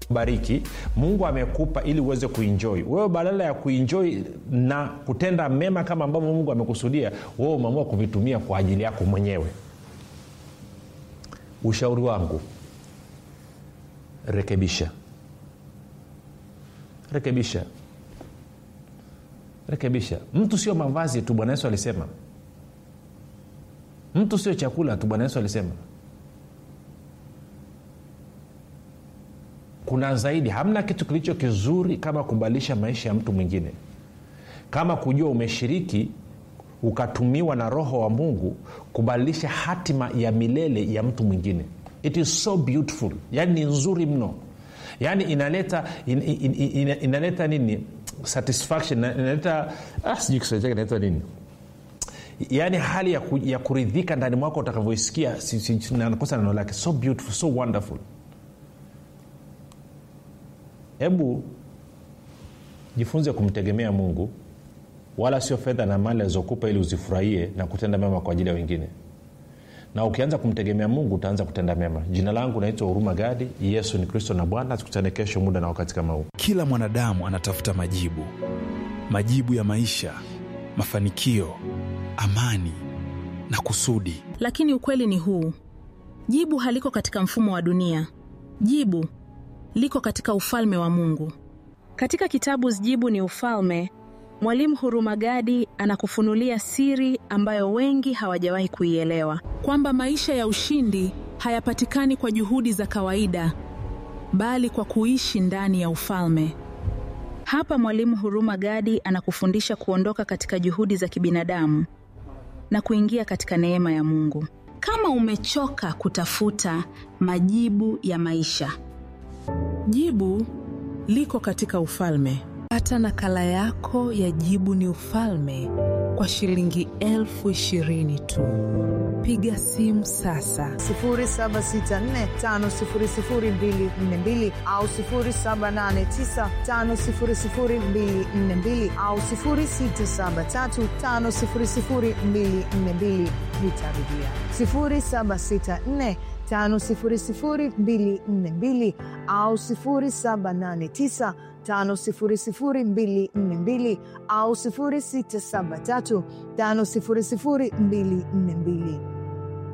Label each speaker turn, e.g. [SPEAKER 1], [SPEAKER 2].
[SPEAKER 1] bariki mungu amekupa ili uweze kuinjoi wewe badala ya kuinjoi na kutenda mema kama ambavyo mungu amekusudia wewe umeamua kuvitumia kwa ajili yako mwenyewe ushauri wangu rekebisha rekebisha rekebisha mtu sio mavazi tu bwana yesu alisema mtu sio chakula tu bwana yesu alisema kuna zaidi hamna kitu kilicho kizuri kama kubadilisha maisha ya mtu mwingine kama kujua umeshiriki ukatumiwa na roho wa mungu kubadilisha hatima ya milele ya mtu mwingine it is so beautiful yaani ni nzuri mno yaani inaleta in, in, in, in, inaleta nini satisfaction inaleta ah, sijui kiswahili chake inaitwa nini yaani hali ya, ku, ya kuridhika ndani mwako utakavyoisikia si, si, nakosa neno lake so beautiful so wonderful hebu jifunze kumtegemea mungu wala sio fedha na mali alizokupa ili uzifurahie na kutenda mema kwa ajili ya wengine na ukianza kumtegemea mungu utaanza kutenda mema jina langu naitwa huruma gadi yesu ni kristo na bwana tukutane kesho muda na wakati kama huu
[SPEAKER 2] kila mwanadamu anatafuta majibu majibu ya maisha mafanikio amani na kusudi
[SPEAKER 3] lakini ukweli ni huu jibu haliko katika mfumo wa dunia jibu liko katika ufalme wa mungu katika kitabu jibu ni ufalme mwalimu hurumagadi anakufunulia siri ambayo wengi hawajawahi kuielewa kwamba maisha ya ushindi hayapatikani kwa juhudi za kawaida bali kwa kuishi ndani ya ufalme hapa mwalimu huruma gadi anakufundisha kuondoka katika juhudi za kibinadamu na kuingia katika neema ya mungu kama umechoka kutafuta majibu ya maisha
[SPEAKER 4] jibu liko katika ufalme pata nakala yako ya jibu ni ufalme kwa shilingi elfu ishirini tu piga simu sasa
[SPEAKER 5] 7645242 au 7895242 au 673500242 nitarudia 764 5242 au 789 5242 au 673 500242